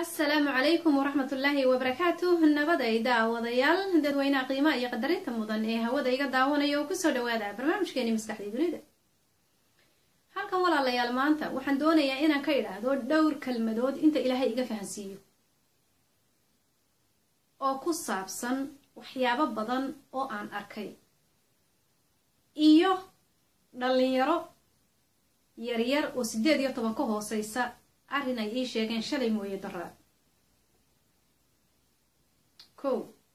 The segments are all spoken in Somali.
asalaamu calaykum waraxmat ullaahi wabarakaatuh nabaday daawadayaal dadweynaha qiimaha iyo qadarinta mudan ee hawada iga daawanaya oo kusoo dhawaada barnaamijkeeni maskaxdii dunida halkan walaalayaal maanta waxaan doonayaa inaan ka idhaahdo dhowr kelmadood inta ilaahay iga fahansiiyo oo ku saabsan waxyaabo badan oo aan arkay iyo dhalinyaro yaryar oo siddeed iyo toban ka hooseysa arrin ay ii sheegeen shalay mooye daraa ko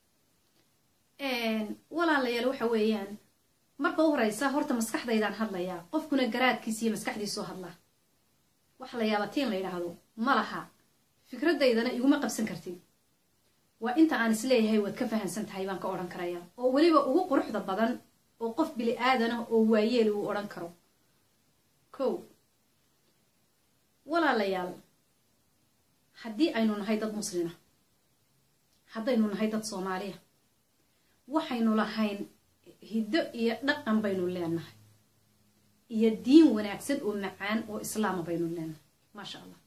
walaalayaal waxa weeyaan marka u horeysa horta maskaxdaydaan hadlayaa qofkuna garaadkiisa iyo maskaxdiisoo hadlaa waxa la yaaba tiin la yidhaahdo ma laha fikradaydana iguma qabsan kartid waa inta aan isleeyahay waad ka fahansan tahay baan ka odhan karaya oo weliba ugu quruxda badan oo qof bili aadanah oo waayeeli uu odhan karo ko walaalayaal haddii aynu nahay dad muslima haddaynu nahay dad soomaaliya waxaynu lahayn hiddo iyo dhaqan baynu leenahay iyo diin wanaagsan oo macaan oo islaama baynu leenahay maasha allah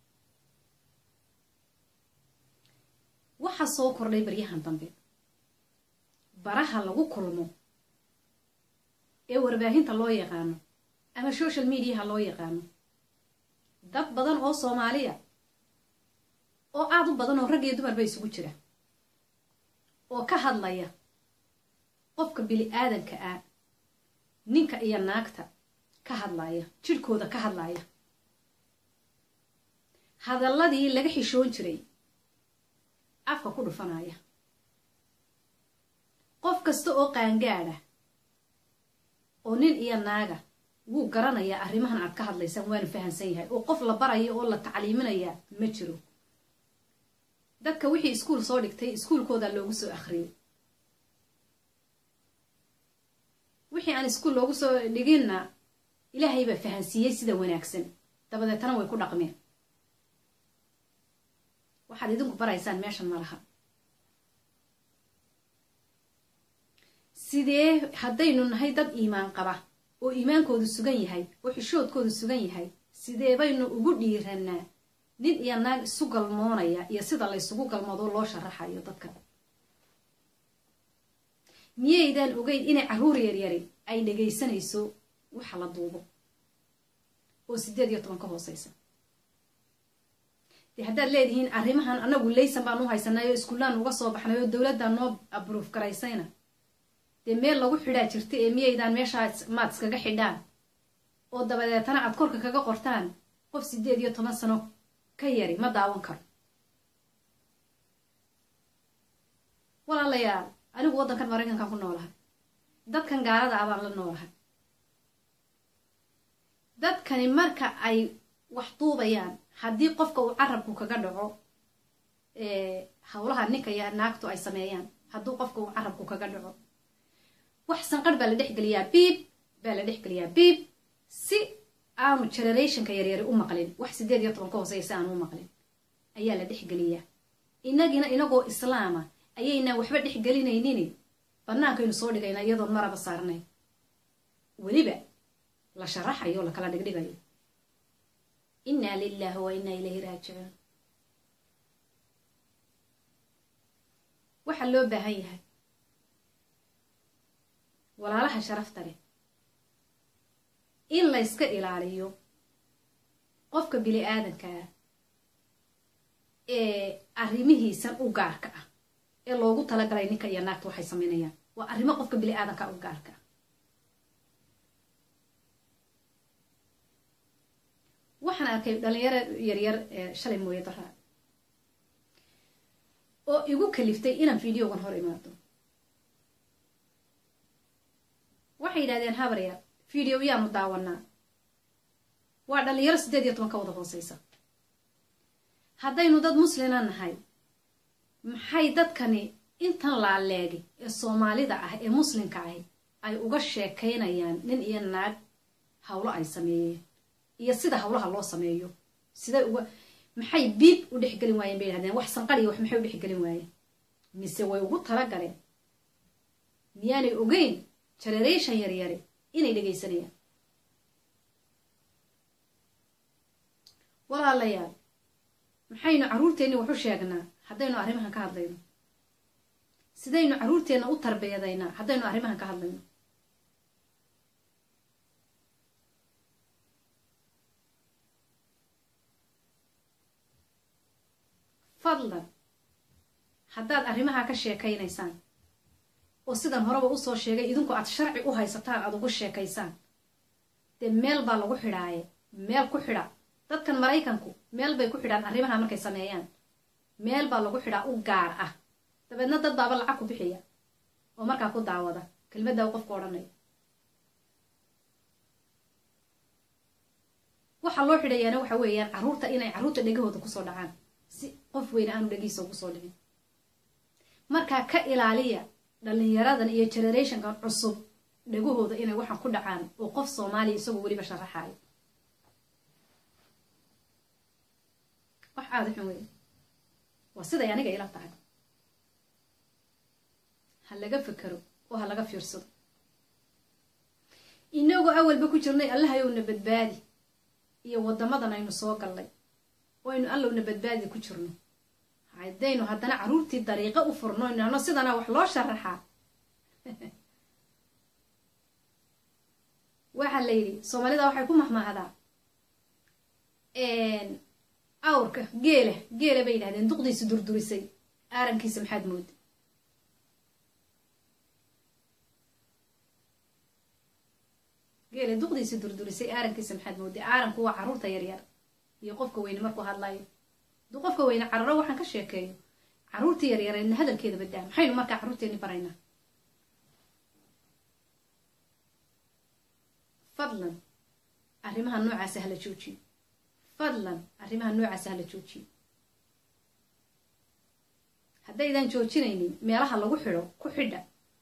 waxaa soo kordhay baryahan dambe baraha lagu kulmo ee warbaahinta loo yaqaano ama social mediaha loo yaqaano dad badan oo soomaaliya oo aada u badan oo rag iyo dumar ba isugu jira oo ka hadlaya qofka bili aadanka ah ninka iyo naagta ka hadlaya jidhkooda ka hadlaya hadalladii laga xishoon jiray afka ku dhufanaya qof kasta oo qaangaadha oo nin iyo naaga wuu garanayaa arrimahan aad ka hadlaysaan waanu fahansan yahay oo qof la baraya oo la tacliiminayaa ma jiro dadka wixii iskuul soo dhigtay iskuulkoodaa loogu soo akhriyey wixii aan iskuul loogu soo dhiginna ilaahay baa fahansiiyey sida wanaagsan dabadeetana way ku dhaqmeen waxaad idinku baraysaan meeshan ma laha sidee haddaynu nahay dad iimaan qaba oo iimaankoodu sugan yahay oo xishoodkoodu sugan yahay sidee baynu ugu dhiiranaa nin iyo naag isu galmoonaya iyo sida laysugu galmoodo loo sharaxayo dadka miyaydaan ogeyn inay carruur yaryari ay dhegaysanayso waxa la duubo oo siddeed iyo toban ka hooseysa dee haddaad leedihiin arrimahan anagu laysan baan u haysanay oo iskuullaan uga soo baxnay oo dowladdan noo abruuf garaysayna dee meel lagu xidhaa jirta ee miyaydaan meeshaa maad iskaga xidhaan oo dabadeetana aad korka kaga qortaan qof siddeed iyo toban sano ka yari ma daawan karo walaalayaal anigu waddankan maraykankan ku noolahay dadkan gaalada ah baan la noolahay dadkani marka ay wax duubayaan haddii qofka uu carabku kaga dhaco howlaha ninka iyo naagtu ay sameeyaan hadduu qofka uu carabku kaga dhaco wax sanqarh baa la dhexgeliyaa biib baa la dhexgeliyaa biib si aanu generationka yaryari u maqlin wax siddeed iyo toban ka hooseysa aanu u maqlin ayaa la dhexgeliyaa inagina inagoo islaama ayaynaan waxba dhexgelinaynin bannaankaynu soo dhigaynaa iyadoon maraba saarnayn weliba la sharaxayo o la kala dhigdhigayo innaa lilaahi wa innaa ilayhi raajicuun waxaa loo baahan yahay walaalaha sharafta leh in layska ilaaliyo qofka bili aadanka ah ee arrimihiisan u gaarka ah ee loogu talagalay ninka iyo naagta waxay samaynayaan waa arrimo qofka bili aadanka u gaarka ah waxaan arkay dhalinyaro yaryar ee shalay mooye daraa oo igu kaliftay inaan videogan hor imaado waxay yidhahdeen habarya video yaanu daawanaa waa dhalinyaro siddeed iyo toban ka wada hooseysa haddaynu dad muslina nahay maxay dadkani intan laaleegi ee soomaalida ah ee muslimka ahi ay uga sheekaynayaan nin iyo naag howlo ay sameeyeen iyo sida howlaha loo sameeyo siday uga maxay biib u dhexgelin waayeen bay yidhahdeen wax sanqariya wax maxay u dhexgelin waayeen mise way ugu talagaleen miyaanay ogeyn generation yaryari inay dhegaysanayaan walaalayaal maxaynu carruurteenni waxu sheegnaa haddaynu arrimahan ka hadlayno sidaynu carruurteenna u tarbiyadaynaa haddaynu arrimahan ka hadlayno fadlan haddaad arrimaha ka sheekaynaysaan oo sidan horeba usoo sheegay idinku aad sharci u haysataan aad ugu sheekaysaan dee meel baa lagu xidhaaye meel ku xidha dadkan maraykanku meel bay ku xidhaan arrimaha markay sameeyaan meel baa lagu xidhaa u gaar ah dabeedna dad baaba lacag ku bixiya oo markaa ku daawada kelmadda u qofku odhanaya waxaa loo xidhayaana waxa weeyaan carruurta inay carruurta dhegahooda kusoo dhacaan si qof weyne aanu dhegiisa ugu soo dhicin markaa ka ilaaliya dhallinyaradan iyo generationkan cusub dhegahooda inay waxaan ku dhacaan oo qof soomaaliya isagoo weliba sharaxaayo wax aada xun wey waa siday aniga ila tahay ha laga fekero oo ha laga fiirsado inagoo awalba ku jirnay allahayowna badbaadi iyo waddamadan aynu soo gallay oo aynu allowna badbaadi ku jirno haddaynu haddana carruurtii dariiqo u furno inano sidana wax loo sharaxaa waxaa la yidhi soomaalida waxay ku mahmaahdaa awrka geela geela bay yidhahdeen duqdiisi durdurisay aarankiisa maxaad mooda geela duqdiisi durdurisay aarankiisa maxaad mooday aaranku waa carruurta yaryar iyo qofka weyne markuu hadlayo hadduu qofka weyne cararo waxaan ka sheekeeyo carruurtii yaryareedna hadalkeeda badaa maxaynu markaa carruurteenni baraynaa fadlan arrimaha noocaasa hala joojiyo fadlan arrimaha noocaasa hala joojiyo haddaydaan joojinaynin meelaha lagu xidho ku xidha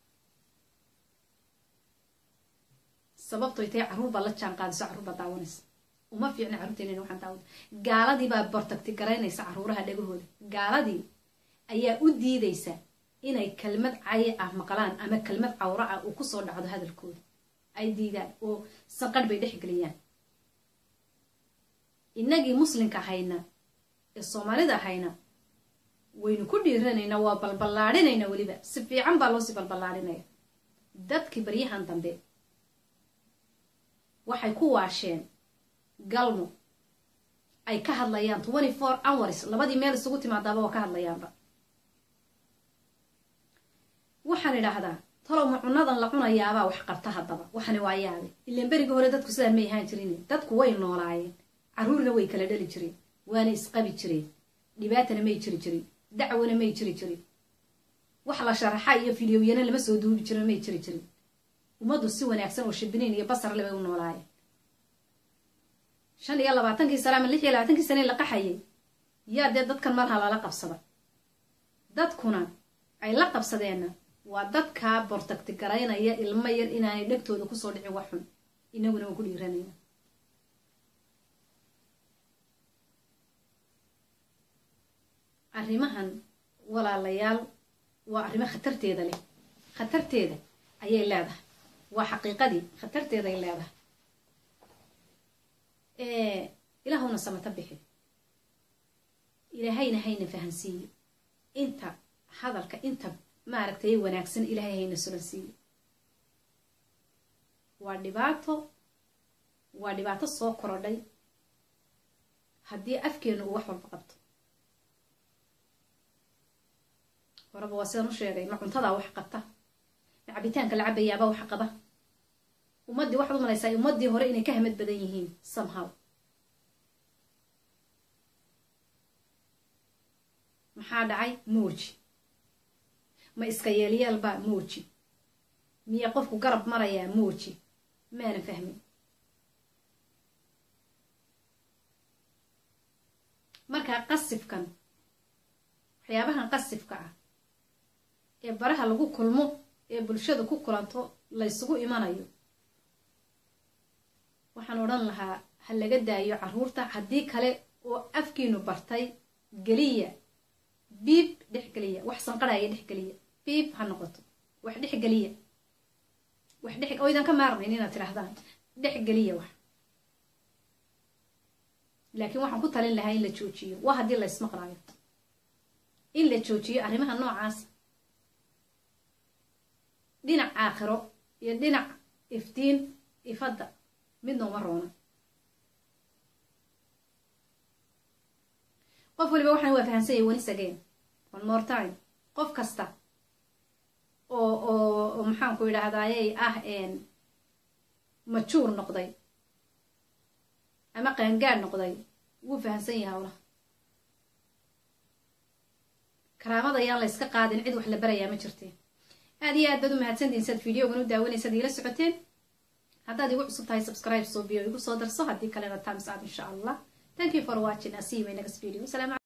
sababtoy tahay carruur baa la jaan qaadiso carruur baa daawanaysa uma fiicna carruurteenina waxaan daawada gaaladii baa bortagti garaynaysa carruuraha dhegahooda gaaladii ayaa u diidaysa inay kelmad cayi ah maqlaan ama kelmad cawro ah uu kusoo dhacdo hadalkooda ay diidaan oo sanqadh bay dhexgeliyaan innagii muslimka hayna ee soomaalida hayna waynu ku dhiiranaynaa waa balballaadhinaynaa weliba si fiican baa loosii balballaadhinaya dadkii baryahan dambe waxay ku waasheen galmo ay ka hadlayaan twenty four hours labadii meel isugu timaadaaba waa ka hadlayaanba waxaan idhaahdaa talow ma cunadan la cunayaabaa wax qabta haddaba waxani waa yaabe ilaan berigii hore dadku sidaan may ahaan jirin dadku way noolaayeen carruurna way kala dhali jireen waana isqabi jireen dhibaatana may jiri jirin dacwana may jiri jirin wax la sharaxa iyo fideoyana lama soo duubi jirin may jiri jirin ummaddu si wanaagsan oo shibiniin iyo basarle bay u noolaayeen shan iyo labaatankii sane ama lix iyo labaatankii sane la qaxayay yaa dee dadkan malha lala qabsada dadkuna ay la qabsadeenna waa dadkaa bortagti garaynaya ilmo yar inaanay dhegtooda kusoo dhicin wax xun inaguna waan ku dhiiranayna arrimahan walaalayaal waa arrimo khatarteeda leh khatarteeda ayay leedahay waa xaqiiqadii khatarteeday leedahay ilaahuna samata bixi ilaahayna hayna fahansiiyo inta hadalka inta maaragtay wanaagsan ilaahay hayna sulansiiyo waa dhibaato waa dhibaato soo korodhay haddii afkeenu uu wax walba qabto horaba waa sidaan u sheegay ma cuntadaa wax qabta ma cabitaanka la cabayaaba wax qaba ummaddii waxaad u malaysaa ummaddii hore inay ka hamad badan yihiin somehow maxaa dhacay mooji ma iska yeelyaalbaa mooji miya qofku garab marayaa mooji maanan fahmin markaa qasifkan waxyaabahan qasifka ah ee baraha lagu kulmo ee bulshada ku kulanto laysugu imanayo waxaan odhan lahaa ha laga daayo carruurta haddii kale oo afkiinu bartay geliya biib dhexgeliya wax sanqadhaya dhexgeliya biib ha noqoto wax dhexgeliya wax dhex oydan ka maarmayn inaad tidhaahdaan dhexgeliya wax laakiin waxaan ku talin lahaa in la joojiyo waa haddii la ismaqlaayo in la joojiyo arrimaha noocaas dhinac aakhiro iyo dhinac iftiin ifadda midna uma roona qof waliba waxaan waa fahamsanyay wanis again one more time qof kasta oo oo maxaanku idhaahdayey ah majuur noqday ama qaangaad noqday wuu fahamsan yahay hawlaha karaamada ayaan la yska qaadin cid wax la barayaa ma jirteen aad iyo aad baad u mahadsantihin saad videogan u daawanaysaad iila socoteen haddaad igu cusub tahay subscribe soo biyo igu soo darso haddii kalena times up insha allah thank you for watching i see you in my next video